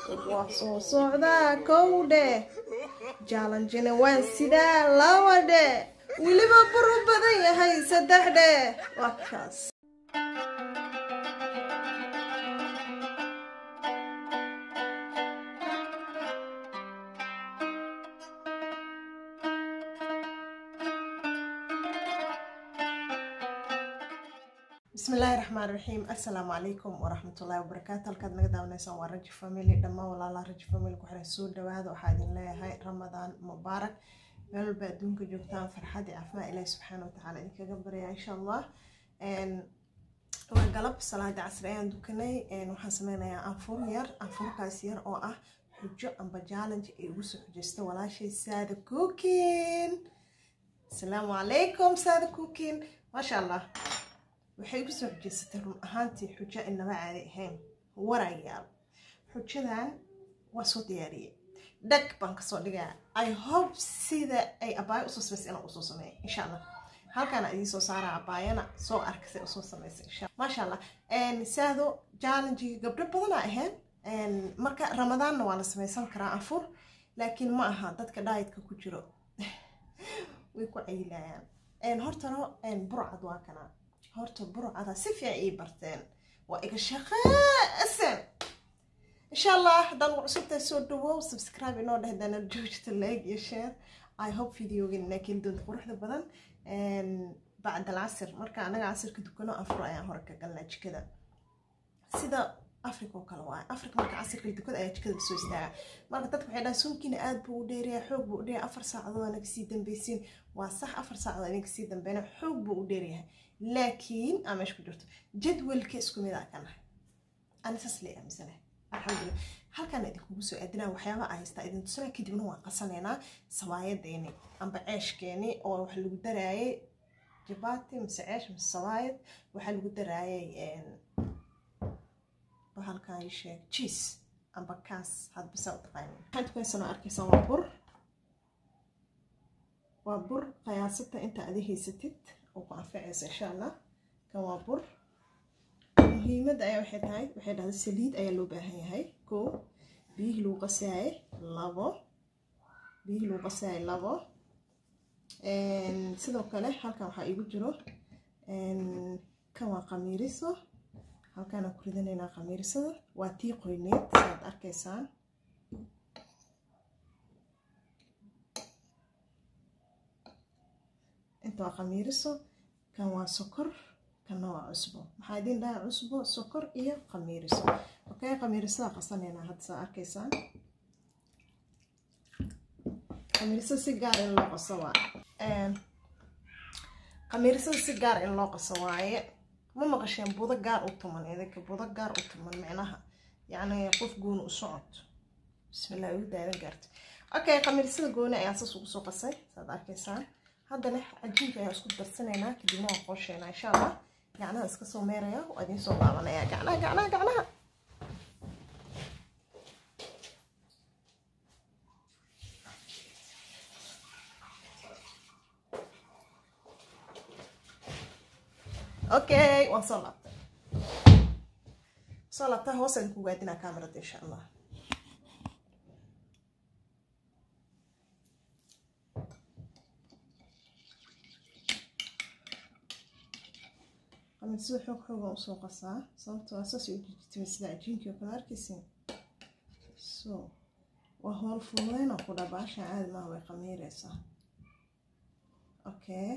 waa soo socdaa kowdhe jaalanjina waan sidaa lawadhe weliba buru badan yahay saddexdhe waa kaas بسم الله الرحمن الرحيم السلام عليكم ورحمة الله وبركاته halkaad naga daawanaysaan waa raji family dhammaan walaalaha raji family ku xiran soo dhawaada waxaa idin leeyahay ramadaan mubaarak meel walba adduunka joogtaan farxad iyo caafimaad ilaahi subxaana watacaala idinkaga baryaa insha allah waa galab salaada casri ayaan dukanay waxaan sameynayaa anfur yar anfurkaas yar oo ah xujo amba challenge ay ugu soo xujaysta walaashay saada cookin asalaamu calaykum saada cookin maasha allah waxay ugu soo xujaysatay run ahaantii xujo inaba caadi ahayn warayaal xujadan waa soo diyaariyey dhag baan kasoo dhigaa i hope sida ay abaayo usoo samaysay inaan usoo sameeya insha allah halkaana idiin soo saaraa abaayana soo arkasay usoo samaysay insha maasha allah saado challengiga gabdho badanaa ahayn marka ramadaanna waa la samaysan karaa anfur laakiin ma aha dadka dhaayitka ku jiro way ku cayilayaan hortano burcad waa kanaa horta burcada si fiican ii barteen waa iga shaqeesan insha allah haddaan cusubtahay soo dhawow subscribe inoo dheh dana joojta like iyo share i hope videogan inaa keeni doonta quruxda badan bacd alcasir marka anaga casirka dukano afro ayaan hore ka galnaa jikada sida africa oo kale waaye africa marka casirka dukada ayaa jikada kasoo istaaga marka dadka waxay dhahan sunkiina aad buu u dheeryahay xoog buu u dheeryahay afar saacadood anaga sii dambeysiin waa sax afar saacadood anaga sii dambeyna xoog buu u dheeryahay laakiin aa meesha ku jirto jadwalka isku mid aa ka nahay ani saas lee aaminsanahay alxamdulilah halkaan idinkugu soo aadinaa waxyaaba aa haystaa idin tusanaa kadibna waan qasanaynaa sabaayadeeni amba ceeshkeeni oo wax lagu daraayay jabati mise ceesh mise sabaayad waxaa lagu daraayay bahalkan ii sheeg jiis amba kaas hadba saa u taqaanin waxaan tukaysanoo arkaysaa waa bur waa bur qiyaasata inta adi haysatid oo ku anfacaysa insha allah kan waa bur muhiimadda ayaa waxay tahay waxay dhahday saliid ayaa loo baahan yahay koo biyihii lagu qasaayay labo biyihii lagu qasaayay labo sidoo kale halkan waxaa igu jiro kan waa qamiiriso halkaan aan ku ridanaynaa qamiirisada waa tii qoyneed sidaad arkaysaan inta waa qamiiriso kan waa sokor kanna waa cusbo maxaa idiin dhaha cusbo sokor iyo qamiiriso okay qamiirisada qasanaynaa hadda saa arkaysaan qamiirisada si gaar in loo qaso waaye qamiirisada si gaar in loo qaso waaye ma maqasheen budo gaar u tuman idinka budo gaar u tuman micnaha yacni qof gooni u socod bismillah ugu daadan gaarta okay qamiirisada gooni ayaan saas ugu soo qasay saad arkaysaan haddana cajiinka ayaan isku darsanaynaa kadibna waan qoosheynaa insha allah gacnaha iska soo meeraya waa idiin soo laabanaya gacnaha gacnaha gacnaha okay waan soo laabtay soo laabtay hoos aan ku gaadinaa kamerada insha allah sida xoog xoogan usoo qasaa sababto waa saas u jijitay sida cajiinkii oo kale arkaysin so waa howl fududeyna ku dha baashan caadi maaha way qamiireysaa okay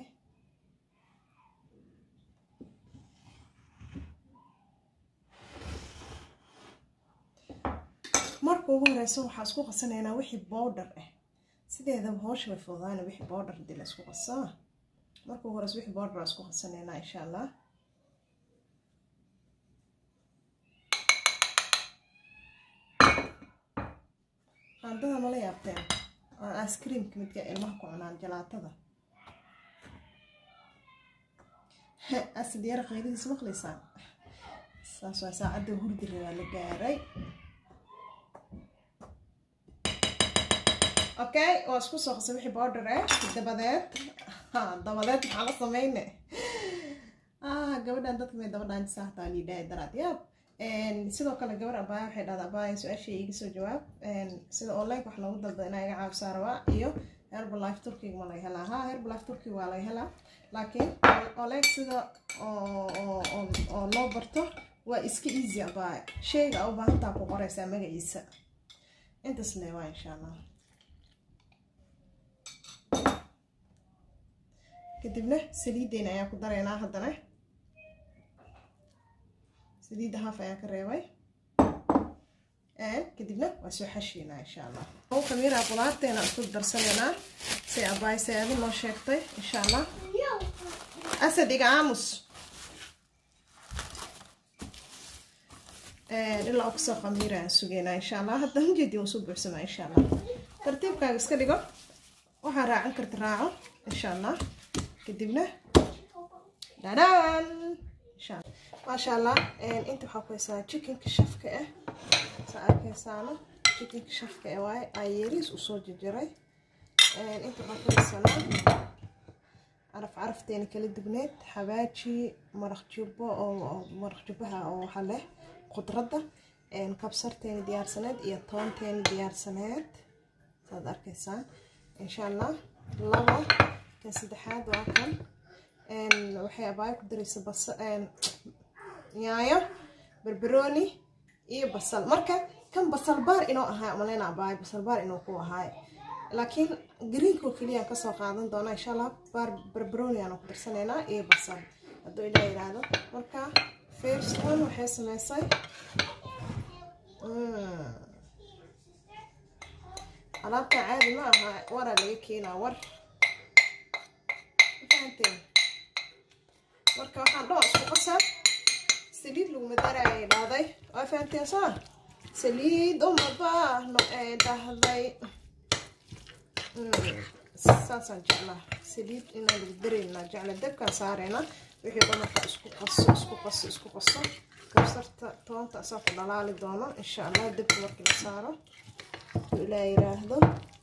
marka ugu horeysa waxaa isku qasanaynaa wixii bowdhar ah sideedaba hoosha way fududayna wixii bowdhar hadii la isku qasaa marka ugu horeysa wixii bowdhar isku qasanaynaa insha allah qaandada mala yaabteen waa ice-creamka midka ilmaha ku cunaan jalaatada asad yara qaylidiis maqlaysaan saas waa saacadda hurdi rabaa la gaaray okay waa isku soo qasay wixii border eh dabadeed dabadeed maxaa la sameyne ah gabadhan dadka may dabadhaan saaxtaa liidhahay daraad yaab sidoo kale gabar abaaya waxay dhahdaa abaaya su-aashay iga soo jawaab sida online wax loogu dalda inaa iga caawisaa rabaa iyo herbalife turkiga ma laga helaa ha herbalife turkiga waa laga helaa laakiin online sida oo loo barto waa iska easy abaaya sheyga a u baahantaa ku qoreysaa magaciisa intaas le waa insha allah kadibna saliideena ayaa ku dareynaa haddana saliidda haaf ayaa ka reebay kadibna waa soo xashiinaa insha allah u khamiiraa qudaarteena isku darsanaynaa si abaay seedo noo sheegtay insha allah asad iga aamus ilaa kusoo khamiira aan sugeynaa insha allah hadda ujeedii waa soo buuxsamaa insha allah tartiibkaaga iska dhigo waxaa raacan karta raaco insha allah kadibna dhadhaan insha allah maasha allah inta waxaa ku haysaa chickenka shafka ah saa arkaysaana chickenka shafka ah waaye ayeriis usoo jarjaray inta waxaa ku haysanaa caraf carafteena kala dubneed xabaaji maraq jubbo oo maraq jubbaha oo waxaa leh khudradda kabsarteena diyaarsaneed iyo toonteena diyaarsaneed saad arkaysaan insha allah labo kan saddexaad waa kan waxay abaayo ku daraysa basa yaayo barbarooni iyo basal marka kan basal baar inoo ahaay maleyna abaayo basal baar inuu ku ahaay laakiin greenko keliya kasoo qaadan doona insha allah baar barbarooni aanu ku darsanaynaa iyo basal hadduu ilaa yidhaahdo marka first one waxay sameysay alaabta caadi ma aha waraa laga keenaa war fahanteen marka waxaan dhoo isku qasaa saliid laguma daraayay dhahday waa fahanteen soo saliid uma baahno ee dhahday saasaan jeclaa saliid inaan lagu daraynaa jecla dabkaan saarayna wixii dhan markaa isku qaso isku qaso isku qaso kabsarta toonta asaa ku dhalaali doono insha allah dabka markii la saaro ilaa yiraahdo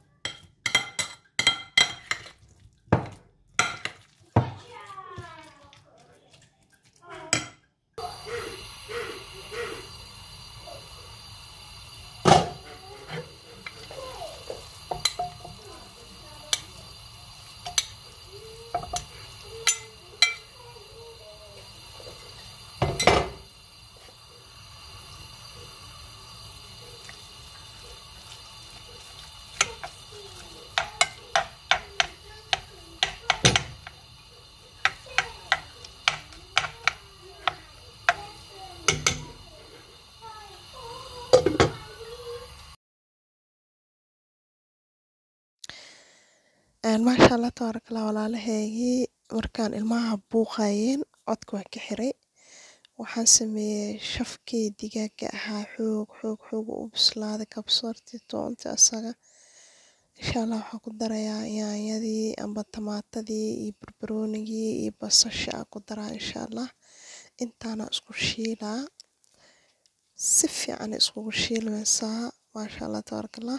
maasha allah tabaarakallah walaalaheygii markaan ilmaha buuqayeen codka waan ka xiray waxaan sameeyey shafkii digaaga ahaa xoog xoog xoog u bislaaday kabsartii toontii asaga insha allah waxaan ku darayaa yaanyadii amba tamaatadii iyo barbaroonigii iyo basasha aan ku daraa insha allah intaana isku shiilaa si fiican iskugu shiilmaysaa maasha allah tabaarakallah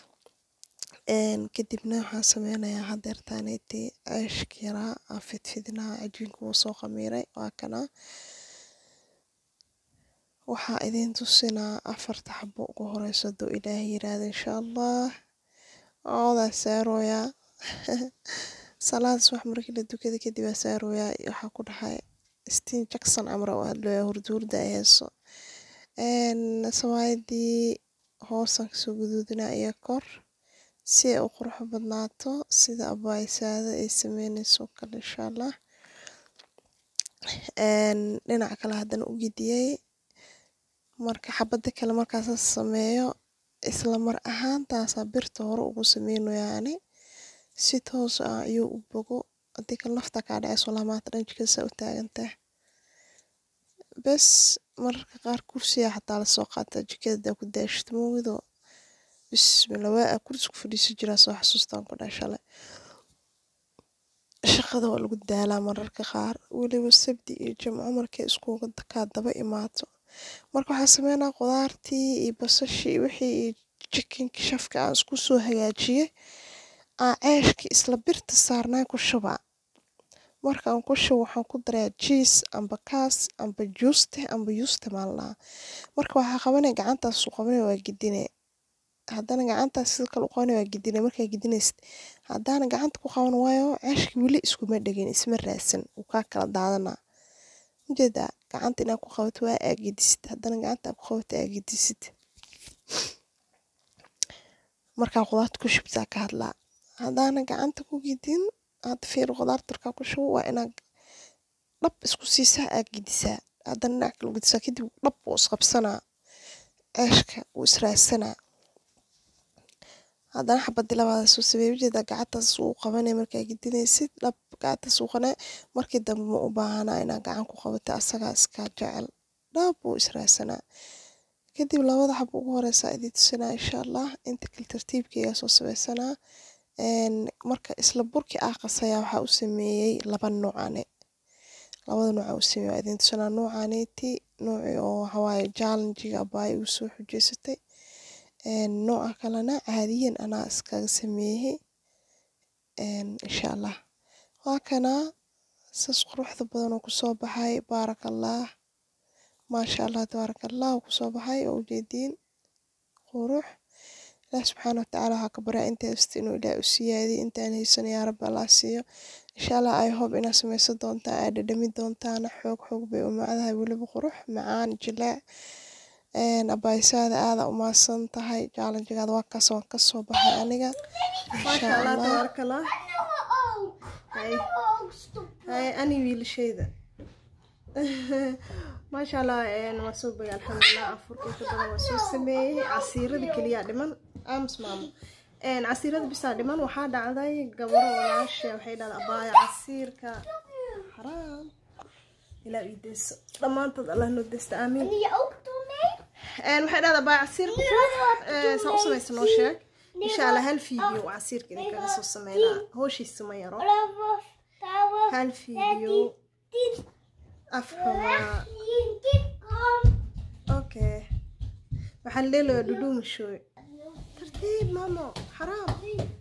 kadibna waxaan sameynayaa hadeertaaneti ceeshka yaraa aan fidfidinaa cajiinka wuu soo khamiiray waa kanaa waxaa idiin tusinaa afarta xabo ugu horeyso hadduu ilaahay yiraahdo insha allah oodaa saarooyaa salaad subax markii la dukada kadib aa saarooyaa waxaa ku dhahay stiin jackson camra oo hadlooyaa hurduurda ay heeso sawaayadii hoosan kasoo guduudinaa iyo kor si ay u qurux badnaato sida abaayisaada ay sameyneyso kale insha allah dhinaca kale haddana u gediyey marka xabada kale markaasa sameeyo isla mar ahaantaasaa birta hore ugu sameynayaani si toos ah ayuu u bogo haddii kale nafta kaa dhaceyso lamaata dhan jikadasa u taagantaa bes mararka qaar kursiga xataa lasoo qaataa jikada ku daashito moogido bismilla waa kursi ku fadhiisan jiraa soo xasuustaan ku dhahay shalay shaqada waa lagu daalaa mararka qaar weliba sabdi iyo jimco markay iskuga kaa daba imaato marka waxaa sameynaa qudaartii iyo basashii wixii iyo jikinki shafka aan isku soo hagaajiyey aan ceeshkii isla birta saarnaa ku shubaa markaan ku shubo waxaan ku darayaa jiis amba kaas amba juuste amba yuuste maan lahaa marka waxaa qabanaya gacantaas u qabanaya waa gidine haddana gacantaas sida kale u qabanaya waa gidine markaa gidinaysid haddaana gacanta ku qaban waayo ceeshka weli iskuma dhegin isma raadsan wuu kaa kala daadanaa ujeedaa gacanta inaad ku qabato waa aagidisid haddana gacanta aad ku qabato aagidisid markaa qudaarta ku shubtaa ka hadlaa haddaana gacanta ku gidin hadda fiir qudaarta markaa ku shubo waa inaad dhab isku siisaa aad gidisaa haddana dhinac kale u gidisaa kadib dhab wuu isqabsanaa ceeshka wuu israadsanaa haddana xabadii labaad soo sameey ujeedaa gacantaas uu qabanaya markaa gidinaysid dhab gacantaas uu qanaa markii dambe ma u baahanaa inaad gacan ku qabatay asagaa iskaa jecel dhab wuu israadsanaa kadib labada xab ugu horeysa idin tusinaa insha allah inta kale tartiibkeyga soo sameysanaa marka isla burki ah qasayaa waxaa u sameeyey laba noocane labada nooca u sameeyey waa idin tusinaa noocaneeti nooci oo waxawaaye jallenjiga abaay ugu soo xujeysatay nooca kalena caadiyan anaa iskaga sameeyey insha allah waa kanaa saas quruxda badan oo kusoo baxay baaraka allah maasha allah tabaaraka allah oo kusoo baxay oo ujeediin qurux ilaah subxaana watacaala waxaa ka baryaa inta haysta inuu ilaah u siyaadiyo intaan haysan yaa rabbi allah siiyo insha allah i hope inaad sameysan doontaan aad dhadhami doontaana xoog xoog bay u macdahay weliba qurux macaan jilaac abaysaada aada u maadsan tahay jaalanjigaada waa kaas waan kasoo baxay aniga maasha allah tabaaraka allah hay ani wiilashayda maasha allah waa soo bagay alxamdulilah afurka inta badan waa soo sameeyey casiirada keliyaa dhiman aamus maamo casiirada bisaa dhiman waxaa dhacday gabaro walaasha waxay dhahda abaaya casiirka xaraam ilaa ii deyso dhammaantood allah noo deysta aamiin waxay dhahda abaaya casiirka saa u samaysa noo sheeg insha allah hal fiideo casiirka idinkaga soo sameynaa hooshiisa ma yaro hal fiideo afxumaa okay waxaan leelayaa dhudhuumashooy tartiib maamo xaraam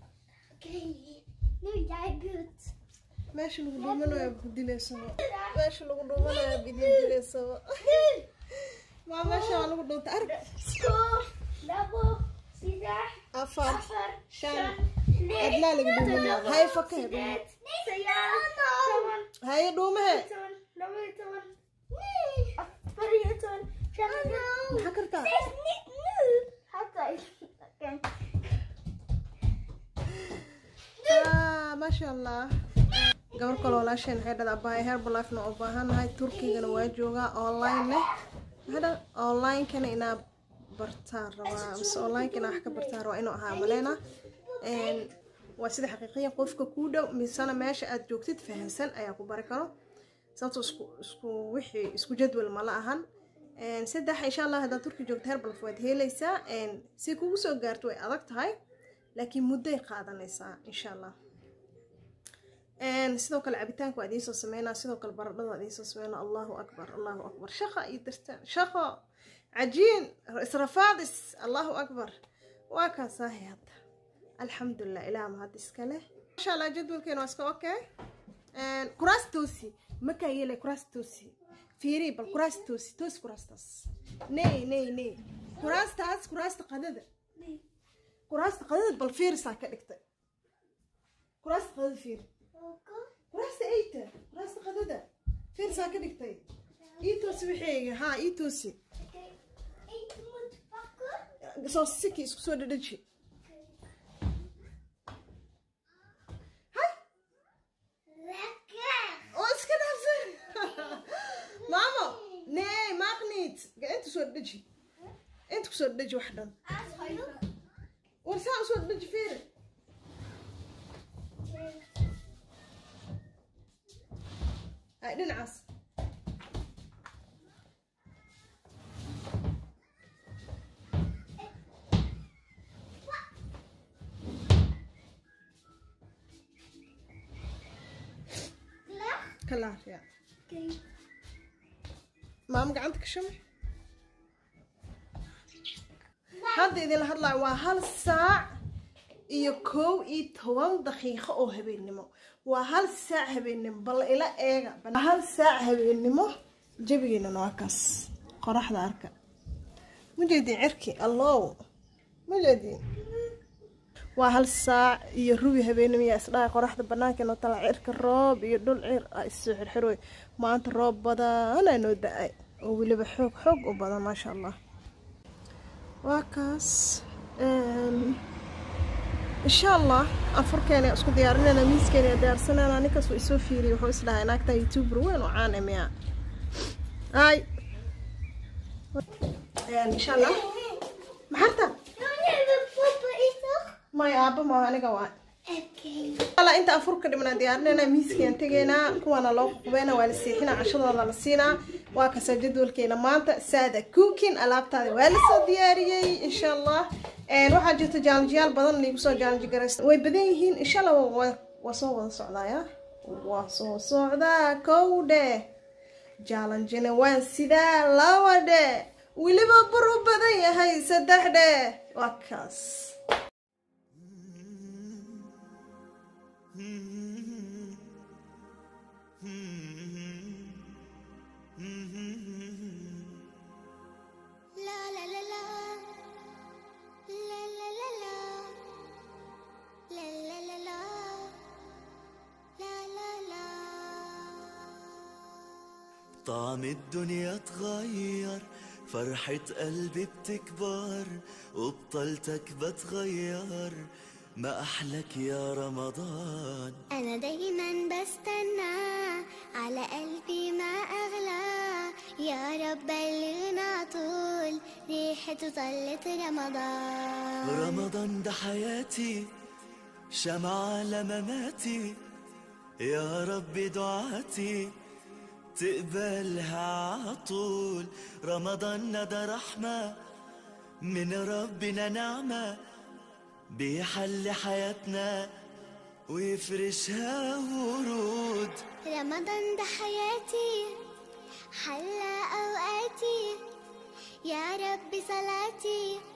meesha lagu dhuumanayo budileysaba meesha lagu dhuumanayo bididileysaba maa meesha waa lagu dhuunta arg afar shan adlaa laga dhuumanaya haye fakahe dhuume haye dhuumahe maxaa kartaa maasha allah gabar kale walaasheen waxay dhada abahay herbalifena u baahannahay turkigana waa joogaa online leh maxay dhada onlinekana inaa bartaan rabaa mise onlineka inaa wax ka bartaan rabaa inuu ahaa maleyna waa sida xaqiiqiyan qofka kuu dhow misena meesha aad joogtid fahamsan ayaa ku bari karo sababto isku isku wixii isku jadwal mala ahan saddex insha allah haddaad turki joogto herbalf waad helaysaa si kugu soo gaarto way adag tahay laakiin mudday qaadanaysaa insha allah sidoo kale cabitaanka waa idiin soo sameynaa sidoo kale baradhada waa idiin soo sameynaa allahu akbar allahu akbar shaqa iyo dartaan shaqo cajiin israfaadis allahu akbar waa kaasaahay hadda alxamdulilah ilaah mahad iska leh masha allah jadwalkeena waa iska okay kuraas toosi makaa yeelay kuraas toosi fiiri bal kuraas toosi toosi kuraastaas ney ney ney kuraastaas kuraasta qadada kuraasta qadada bal fiirisaa ka dhigtay kuraasta qadada fiiri kuraasta eyta kuraasta qadada fiirisaa ka dhigtay ii toosi wixeyga haa ii toosi soo siki isku soo dhadhaji oo iska dhaafsan maamo nee maqnid inta soo dhadhaji inta kusoo dhadhaji wax dhan war saa usoo dhadhaji fiiri hay dhinacaas kalaar ya maamo gacanta ka shamax hadda idinla hadlayo waa hal saac iyo kow iyo toban daqiiqo oo habeennimo waa hal saac habeennimo bal ila eega hal saac habeennimo jabigeennana waa kaas qoraxda arka ma jeedin cirki allow ma jeedin waa hal saac iyo rubi habeennimo yaa isdhahay qoraxda banaanka inoo tala cirka roob iyo dhul cir a issoo xirxirooy maanta roob badanaa noo da-ay oo weliba xoog xoog u badan maasha allah waa kaas insha allah afurkeena isku diyaarinayna miiskeena diyaarsanayna ninkaas uu isoo fiiriyay wuxuu is dhahay naagta youtuber weyn oo caan miya ay insha allah maxarta may aaba maaha aniga waa alla inta afurka dhimnaa diyaarinayna miiskeen tegaynaa kuwaana loo qubeena waa la seexinaa cashadooda la siinaa waa kasaa jadwalkeena maanta saada cookin alaabtaada waa lasoo diyaariyey insha allah waxaa jirta jaalanjiyaal badan liigu soo jaalanji garaysta way badan yihiin insha allah waa soo wada socdaaya waa soo socdaa kow dhe jaalanjina waan sidaa laba dhe weliba buru badan yahay saddex dhe waa kaas طعم الدنيا اتغير فرحة قلبي بتكبر وبطلتك بتغير ما أحلك يا رمضان أنا دايما بستنى على قلبي ما أغلى يا رب بلغنا طول ريحته طلت رمضان رمضان ده حياتي شمعة لمماتي يا رب دعاتي تقبلها عطول رمضان ده رحمة من ربنا نعمة بيحل حياتنا ويفرشها ورود رمضان ده حياتي حلى أوقاتي يا رب صلاتي